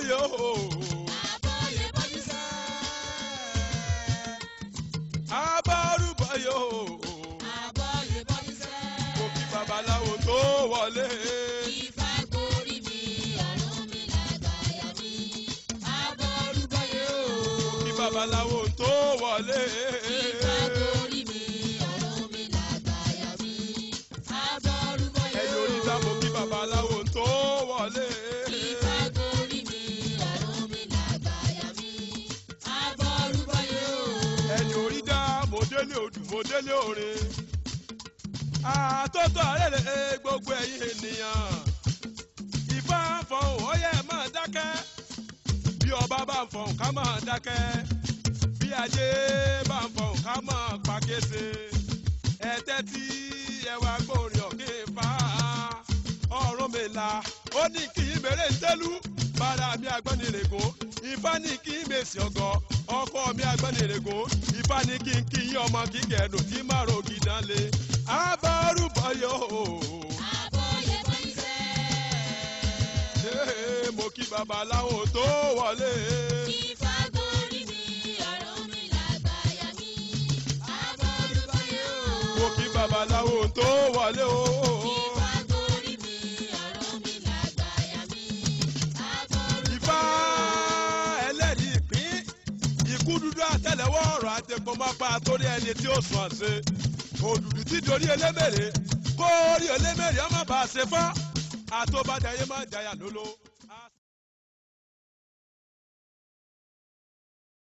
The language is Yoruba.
abọ́rúbọyé o Abọ́yè bọ́jú sẹ́. abọ́rúbọyé o Abọ́yè bọ́jú sẹ́. mo kí babaláwo tó wọlé Ifá gborí mi, ọ̀run mi làgbàyà mi. Abọ́rúbọyé o. kí babaláwo tó wọlé Ifá gborí mi, ọ̀run mi làgbàyà mi. Abọ́rúbọyé o. ẹ̀yin oríta mo kí babaláwo tó wọlé Ifá gborí mi, ọ̀run mi làgbàyà mi. Abọ́rúbọyé o. ẹ̀yin oríta mo délé odù mo délé orin àtótó àrẹ́rẹ́ gbogbo ẹ̀yin ènìyàn ìfá ń fọhùn ọyẹ máa dákẹ́ bí ọba bá ń fọhùn ká máa dákẹ́ bí ajé bá ń fọhùn ká máa pàkíyèsí ẹ̀tẹ́ tí ẹwà gbòòrìn ọ̀kẹ́ fà á ọ̀run mi là ó ní kí n bèrè ń tẹ́lú bára mi agbọ́nirègùn ifá ní kí n mèsì ọgọ́ ọkọ mi agbọ́nirègùn ifá ní kí n kí yín ọmọ kíkẹ́ ẹ̀dùn tí má ro gidan lé abọ́rúbọyọ̀ Abọ́yè bọ́jú sẹ́. mo kí babaláwo tó wọlé Ifá gborí mi, ọ̀run mi làgbàyà mi. Abọ́rúbọyé o. mo kí babaláwo tó wọlé o. Ifá gborí mi, ọ̀run mi làgbàyà mi. Abọ́rúbọyé Ifá o. ẹlẹ́rìí ìpín ikú dúdú àtẹ́lẹwọ́ ọ̀rọ̀ àtẹ̀pọ̀mọ́pá torí ẹni tí ó sùn ọ̀sẹ̀ òdùdù tí dorí elémèrè kó rí elémèrè ọmọ bá a ṣe fọ́ àtọ́bàjáyé má jáyà lóló.